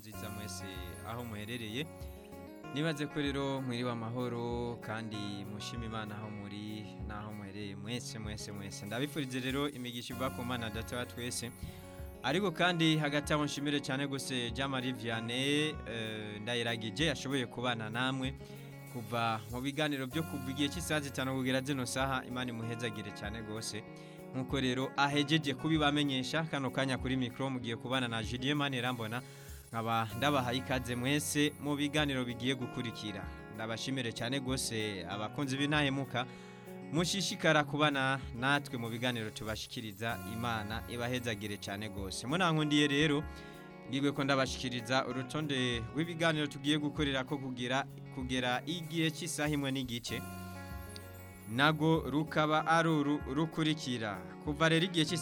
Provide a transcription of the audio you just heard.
nziza mwese aho muherereye nibaze ko rero mwiriwe amahoro kandi mushima imana aho muri n'aho muherereye mwese mwese mwese ndabifurize rero imigisha iva ku mana data wa twese ariko kandi hagati aho nshimire cyane gose Jean Marie Vianney eh, ndayiragije yashoboye kubana namwe kuva mu biganiro byo kuva igihe cy'isaha zitanu kugera zino saha imana imuhezagire cyane gose nkuko rero ahejeje kubibamenyesha kano kanya kuri mikro mugiye kubana na Julien Manirambona nkaba ndabahaye ikaze mwese mu biganiro bigiye gukurikira ndabashimire cyane gose abakunzi b'intahemuka mushishikara kubana natwe mu biganiro tubashikiriza imana ibahezagire cyane gose munankundiye rero ngibwe ko ndabashikiriza urutonde rw'ibiganiro tugiye gukorera ko kugira kugera igihe cy'isaha imwe n'igice nago rukaba ari uru rukurikira kuva rero igihe cy'isaha